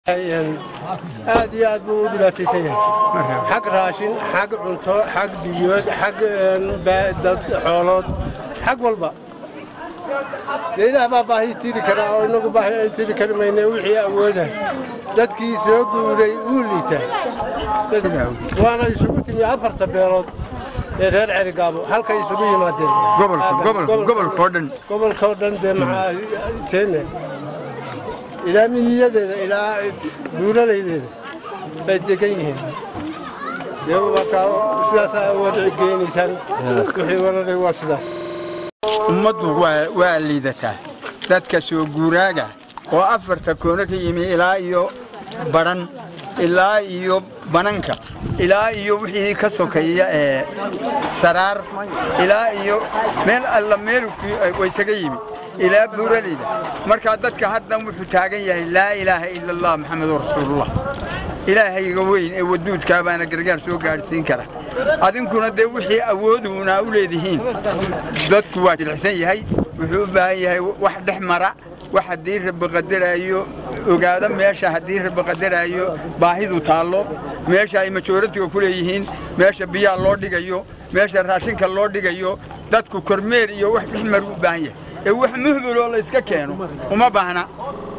aad iyo aad buu u dhibaataysan yahay xag raashin xag cunto xag biyood xag dad xoolood xag walba dee ilaah baa baahi tiri karaa oo inagu baahi ay tiri kari mayne wixii awooda dadkii soo guuray wuu liitaa waana isugu timi afarta beelood ee reer cerigaabo halkay isugu yimaadeen gobolkoo dhan gobolkoo dhan dee maxaa teene ilaa miyiyadeeda ilaa buuralaydeeda bay degan yihiin dee markaa sidaasaa awood geynaysaan wixii wararay waa sidaas ummaddu waa liidataa dadka soo guuraaga oo afarta koono ka yimi ilaa iyo badhan ilaa iyo bananka ilaa iyo wixii ka sokeeya ee saraar ilaa iyo meel alla meelkii waysaga yimi ilaa buuralayda markaa dadka haddan wuxuu taagan yahay laa ilaaha ila allah maxamedun rasuulullah ilaahayga weyn ee waduudkaa baana gargaar soo gaadhsiin kara adinkuna dee wixii awooduuna u leedihiin dadku waa jilicsan yahay wuxuu u baahan yahay wax dhex mara wax haddii rabbi qadaraayo ogaado meesha haddii rabbi qadaraayo baahidu taallo meesha ay majooratiga ku leeyihiin meesha biyaa loo dhigayo meesha raashinka loo dhigayo dadku kormeer iyo wax dhex maru u baahan yahay ee wax muhbiloo layska keeno uma baahna